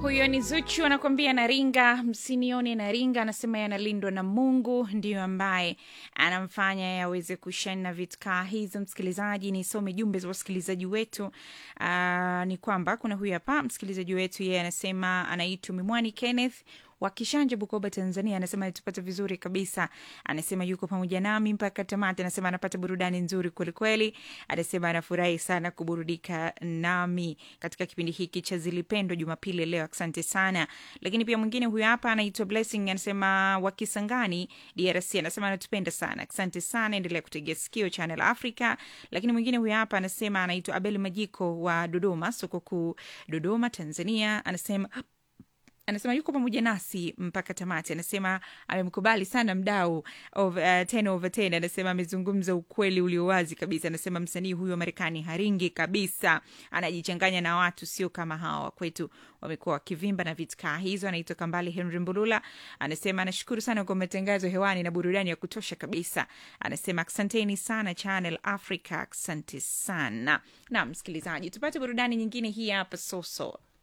huyo ni zuchu anakuambia naringa msinione naringa anasema yanalindwa na mungu ndiyo ambaye anamfanya yaweze kushani na vitkaa hizo msikilizaji nisome jumbe za wasikilizaji wetu uh, ni kwamba kuna huyu hapa msikilizaji wetu yeye anasema anaitwa mimwani kenneth wa Kishanje, Bukoba, Tanzania, anasema anatupata vizuri kabisa. Anasema yuko pamoja nami mpaka tamati. Anasema anapata burudani nzuri kwelikweli. Anasema anafurahi sana kuburudika nami katika kipindi hiki cha Zilipendwa Jumapili leo. Asante sana. Lakini pia mwingine huyu hapa anaitwa Blessing, anasema wa Kisangani, DRC, anasema anatupenda sana. Asante sana, endelea kutegea sikio Channel Africa. Lakini mwingine huyu hapa anasema anaitwa Abel Majiko wa Dodoma, soko kuu Dodoma, Tanzania, anasema anasema yuko pamoja nasi mpaka tamati. Anasema amemkubali sana mdau of, uh, 10 over 10. Anasema amezungumza ukweli ulio wazi kabisa. Anasema msanii huyu wa Marekani haringi kabisa, anajichanganya na watu sio kama hawa kwetu wamekuwa wakivimba na vitkaa hizo. Anaitwa Kambali Henry Mbulula, anasema anashukuru sana kwa matangazo hewani na burudani ya kutosha kabisa. Anasema asanteni sana Channel Africa, asante sana. Na msikilizaji, tupate burudani nyingine hii hapa soso